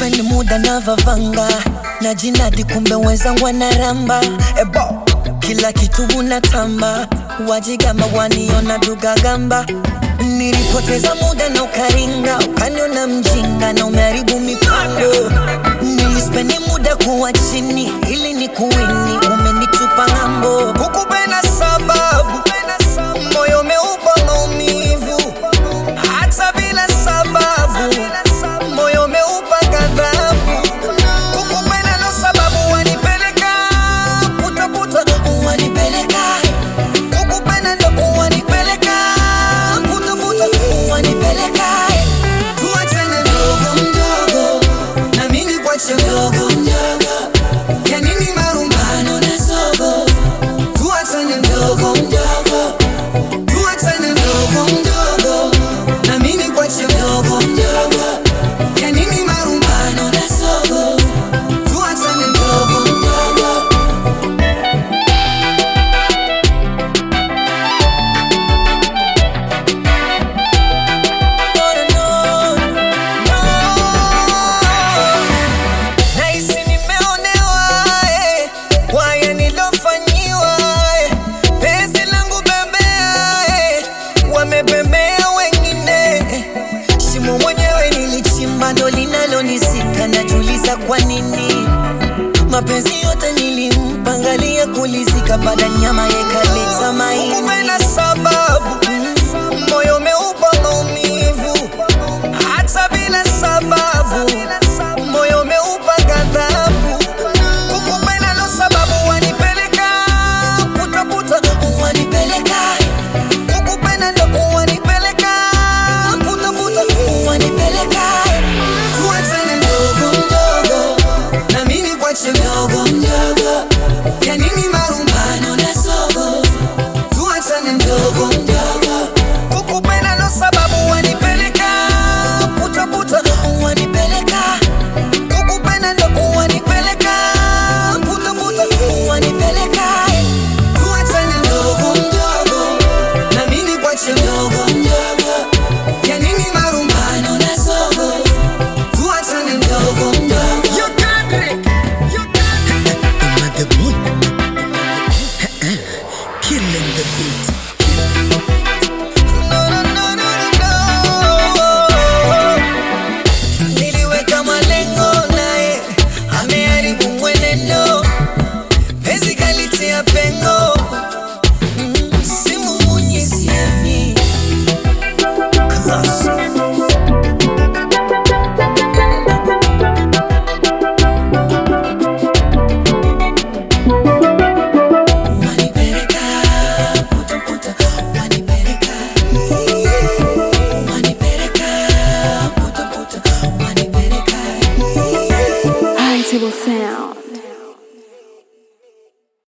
spend muda na vavanga na jinadi, kumbe wenzangu wanaramba ebo kila kitu unatamba, wajigamba waniona dugagamba. Nilipoteza muda na ukaringa, ukaniona mjinga na umeharibu mipango. Nilispendi muda kuwa chini ili ni kuwini, umenitupa ng'ambo. Hukupenda sababu moyo umeupa maumivu, hata bila sababu moyo umeupa ghadhabu. Kukupenda ndo sababu wanipeleka putaputa, wanipeleka kukupenda ndo wanipeleka putaputa, wanipeleka tuachane mdogo mdogo, na mimi kwache mdogo mdogo, ya nini marumbano na sogo, tuachane mdogo mdogo, tuachane mdogo mdogo, na mimi kwache mdogo mdogo, ya nini marumbano na sogo, tuachane mdogo mdogo. Nahisi nimeonewa eh, kwa haya nilofanyiwa eh, penzi langu bembea eh, wamebembea wengine eh, shimo mwenyewe nilichimba ndo linalonisika, najiuliza kwa nini mapenzi yote nilimpangalia kulizika, baada nyama yekaleta maini. Kupenda sababu moyo ume